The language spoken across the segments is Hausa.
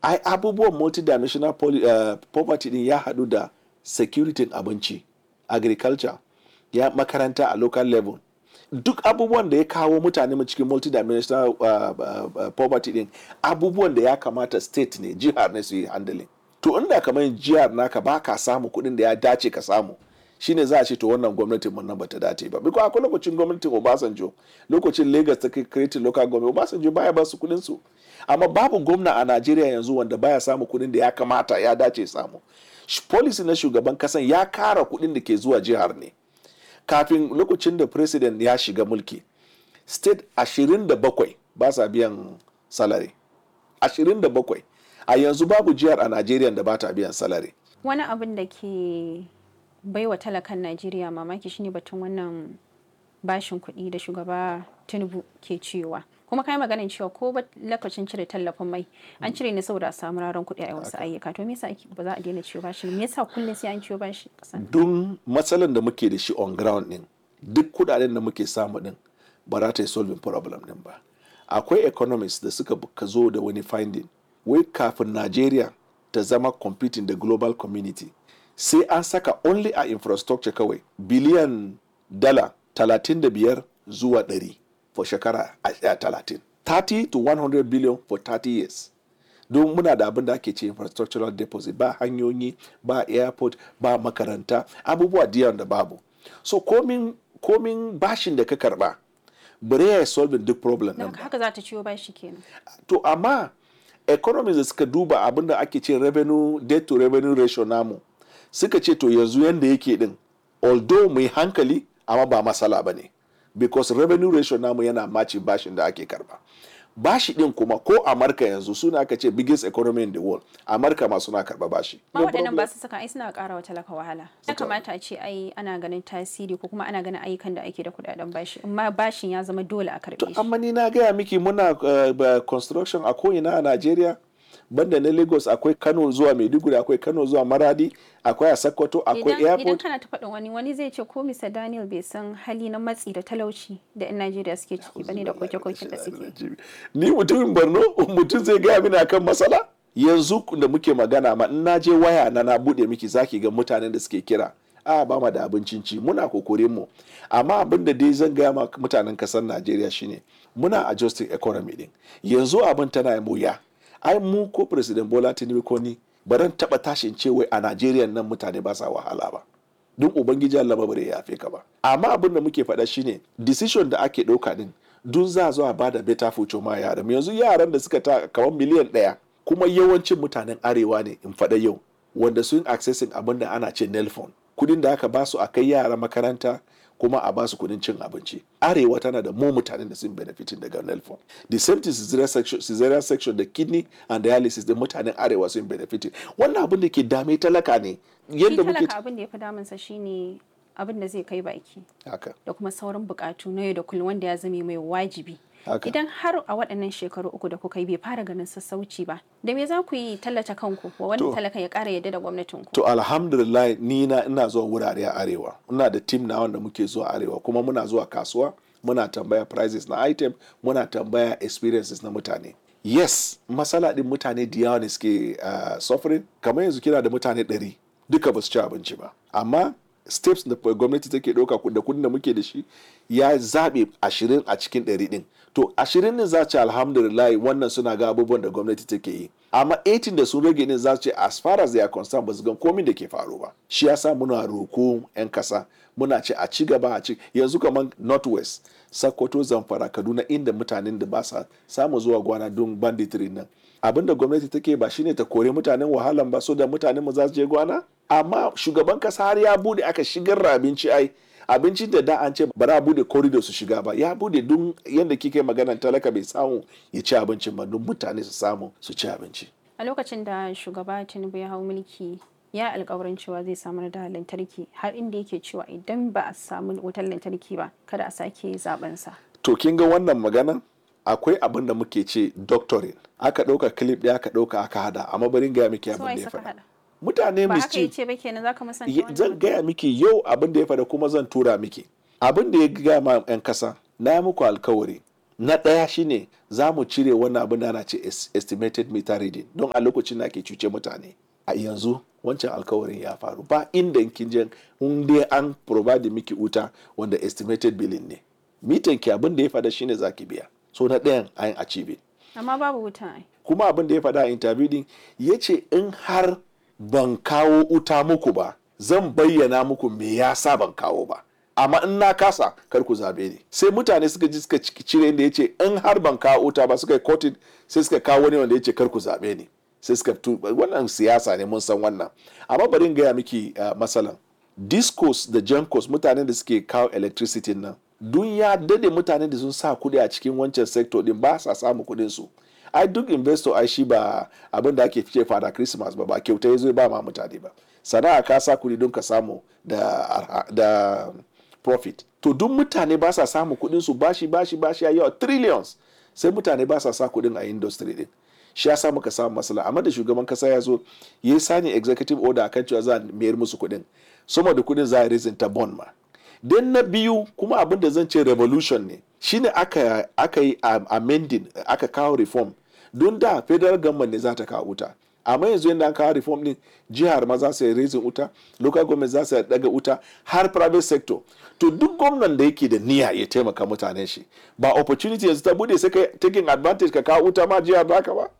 ai abubuwan multidimensional poly, uh, poverty din ya haɗu da security abinci agriculture ya makaranta a local level duk abubuwan da ya kawo mutane mu cikin multidimensional uh, uh, uh, poverty din abubuwan da ya kamata state ne jihar ne su yi handling to inda kamar jihar naka ba ka samu kuɗin da ya dace ka samu shine za a ce to wannan gwamnatin mun nan bata dace ba biko akwai lokacin gwamnatin Obasanjo lokacin Lagos ta create local government Obasanjo baya ba su kuɗin su amma babu gwamna a Najeriya yanzu wanda baya samu kuɗin da ya kamata ya dace samu policy na shugaban kasan ya kara kuɗin da ke zuwa jihar ne kafin lokacin da president ya shiga mulki state 27 ba sa biyan salary 27 a yanzu babu jihar a Najeriya da ba ta biyan salary wani abin da ke baiwa talakan Najeriya mamaki shine batun wannan bashin kuɗi da shugaba Tinubu ke cewa kuma kai maganin cewa ko ba lokacin cire tallafin mai an cire ne saboda a samu raron kuɗi a wasu ayyuka to me yasa ba za a daina ciwo bashi me yasa kullum sai an ciwo bashi kasan don matsalan da muke da shi on ground din duk kudaden da muke samu din ba za ta yi solving problem din ba akwai economists da suka ka zo da wani finding wai kafin Najeriya ta zama competing da global community sai an saka only a infrastructure kawai biliyan dala 35 zuwa 100 for shekara 30 30 to 100 billion for 30 years don muna da abin da ake ce infrastructural deposit ba hanyoyi ba airport ba makaranta abubuwa diyan da babu so komin komin bashin da ka karba bare ya solve duk problem nan haka za ta ciwo bashi kenan to amma economies da suka duba abin da ake ce revenue debt to revenue ratio namu suka ce to yanzu yanda yake din although mai hankali amma ba masala ba ne because revenue ratio namu yana maci bashin da ake karba bashi din kuma ko amurka yanzu suna aka ce biggest economy in the world amurka ma suna karba bashi ma waɗannan ba su saka ai suna ƙara wa talaka wahala ya kamata a ce ai ana ganin tasiri ko kuma ana ganin ayyukan da ake da kuɗaɗen bashi amma bashin ya zama dole a karɓe shi amma ni na gaya miki muna uh, construction a ko'ina a najeriya banda na lagos akwai kano zuwa maiduguri akwai kano zuwa maradi akwai a sokoto akwai airport idan kana ta faɗin wani wani zai ce ko mr daniel bai san hali na matsi da talauci da yan najeriya suke ciki bane da koke-koken da suke ni mutumin borno mutum zai gaya mini akan matsala yanzu da muke magana ma in na je waya na na bude miki zaki ga mutanen da suke kira a ba ma da abincin ci muna kokorin mu amma abin da dai zan gaya ma mutanen kasar najeriya shine muna adjusting economy din yanzu abin tana wuya ai mu ko president bola tinubu ko ni baran taba tashin ce wai a najeriya nan mutane ba sa wahala ba don ubangiji allah ba bare ya yafe ka ba amma abin da muke faɗa shine decision da ake ɗauka din dun za zuwa ba da better future ma yaran yanzu yaran da suka ta kamar miliyan ɗaya kuma yawancin mutanen arewa ne in faɗa yau wanda sun accessing abin da ana ce nelfon kudin da aka basu a kai yara makaranta kuma a basu kudin cin abinci arewa tana da mu mutanen da sun benefitin daga nelfon the same thing cesarean section, cesarean section da kidney and dialysis da mutanen arewa sun benefitin wannan abin da ke dame talaka ne yadda muke talaka abin da ya fi damunsa shine abin da zai kai baki haka da kuma sauran bukatu na yau da kullum wanda ya zame mai wajibi haka idan har a waɗannan shekaru uku da kuka yi bai fara ganin sassauci ba da me za ku yi tallata kanku wa wani To. talaka ya ƙara yadda da gwamnatin ku to alhamdulillah ni na ina zuwa wurare a arewa ina da team na wanda muke zuwa arewa kuma muna zuwa kasuwa muna tambaya prices na item muna tambaya experiences na mutane yes matsala din mutane da yawa ne suke uh, suffering kamar yanzu kina da mutane ɗari duka ba su ci abinci ba amma steps da gwamnati take ɗauka da kudin da muke da shi ya zaɓe ashirin a cikin ɗari ɗin to ashirin ne za ce alhamdulillah wannan suna ga abubuwan da gwamnati take yi amma 18 da sun rage ne za ce as far as they are concerned ba su gan komin da ke faru ba shi yasa muna roko 'yan kasa muna ce a ci gaba a ci yanzu kamar northwest sokoto zamfara kaduna inda mutanen da ba sa samu zuwa gwana don banditry nan abin da gwamnati take ba shine ta kore mutanen wahalan ba so da mutanen mu za su je gwana amma shugaban kasa har ya bude aka shigar da abinci ai abincin da da an ce ba za a bude corridor su shiga ba ya bude don yadda kike maganan talaka bai samu ya ci abincin ba don mutane su samu su ci abinci a lokacin da shugaba tinubu ya hau mulki ya alkawarin cewa zai samar da lantarki har inda yake cewa idan ba a samu wutar lantarki ba kada a sake zaben sa to kin ga wannan maganan akwai abin da muke ce doctoring aka ɗauka clip ɗaya aka ɗauka aka hada amma bari gaya miki abin da ya faɗa mutane ba haka mischief yace ba kenan zaka musanta Ye- wannan zan gaya miki yau abin da ya faɗa kuma zan tura miki abin da ya gaya ma 'yan kasa na yi muku alkawari na ɗaya shine za mu cire wannan abin da ana ce estimated meter reading don a lokacin da ake cuce mutane a yanzu wancan alkawarin ya faru ba inda kin je in dai an provide miki wuta wanda estimated billing ne mitan ki abin da ya fada shine zaki biya so na ɗayan an achieve amma babu wuta ai kuma abin da ya fada a interview din ya ce in har ban kawo wuta muku ba zan bayyana muku me yasa ban kawo ba amma in na kasa kar ku zabe ni sai mutane suka ji suka cire inda ya ce in har ban kawo wuta ba suka yi kotin sai suka kawo wani wanda ya ce kar ku zabe ni sai suka tu wannan siyasa ne mun san wannan amma bari in gaya miki uh, masalan discos da jankos mutanen da suke kawo electricity nan dun ya dade mutanen da sun sa kudi a cikin wancan sector din ba sa samu kudin su ai duk investor ai shi ba abin da ake fice fada christmas ba ba kyauta ya zo ba ma mutane ba sana'a ka sa kudi don ka samu da, da profit to duk mutane ba sa samu kudin su bashi bashi bashi ya yawa trillions sai mutane ba sa sa kudin a industry din shi ya sa muka samu matsala amma da shugaban kasa ya zo ya sani executive order akan cewa za a mayar musu kudin sama da kudin za a raising ta bond ma dan na biyu kuma abin da zan ce revolution ne shine aka aka yi amending aka kawo reform don da federal government ne za ta kawo wuta amma yanzu yadda an kawo reform din jihar ma za su yi raising wuta local government za su daga wuta har private sector to duk gwamnan da yake da niyya ya taimaka mutanen shi ba opportunity yanzu ta bude sai ka taking advantage ka kawo wuta ma jihar baka ba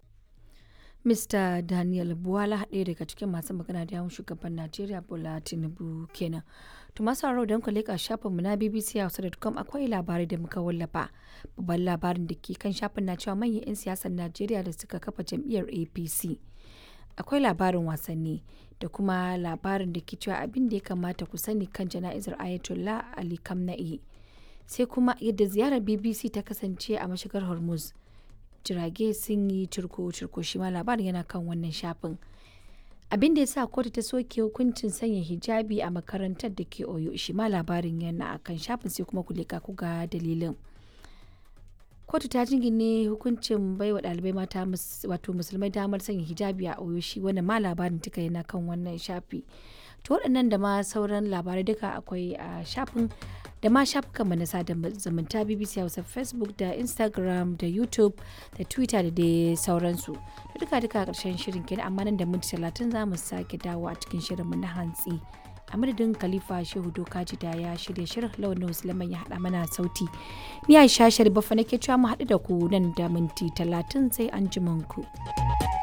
Mr. Daniel Buwala ɗaya daga cikin masu magana da yawon shugaban Najeriya Bola Tinubu kenan. To masu haro don ku leƙa shafinmu na BBC Hausa.com akwai labarai da muka wallafa. Babban labarin da ke kan shafin na cewa manyan 'yan siyasar Najeriya da suka kafa jam'iyyar APC. Akwai labarin wasanni da kuma labarin da ke cewa abin da ya kamata ku sani kan jana'izar Ayatollah Ali Kamna'i. Sai kuma yadda ziyarar BBC ta kasance a mashigar Hormuz. jirage sun yi cirko-cirko shi ma labarin yana kan wannan shafin abin da ya sa kotu ta soke hukuncin sanya hijabi a makarantar da ke oyo shi ma labarin yana a kan shafin sai kuma kulika ku ga dalilin kotu ta jingine hukuncin baiwa ɗalibai mata wato musulmai damar sanya hijabi a oyo shi wannan ma labarin tuka yana kan wannan shafi to waɗannan da ma sauran labarai duka akwai a shafin da ma shafukan mu na sada zumunta BBC Hausa Facebook da Instagram da YouTube da Twitter da dai sauransu. Da duka duka karshen shirin kenan amma nan da minti talatin za mu sake dawo a cikin shirin mu na hantsi. A madadin Khalifa Shehu Dokaji da ya shirya shirin launin Musulman ya haɗa mana sauti. Ni Aisha Sharifa nake cewa mu haɗu da ku nan da minti talatin sai an ku.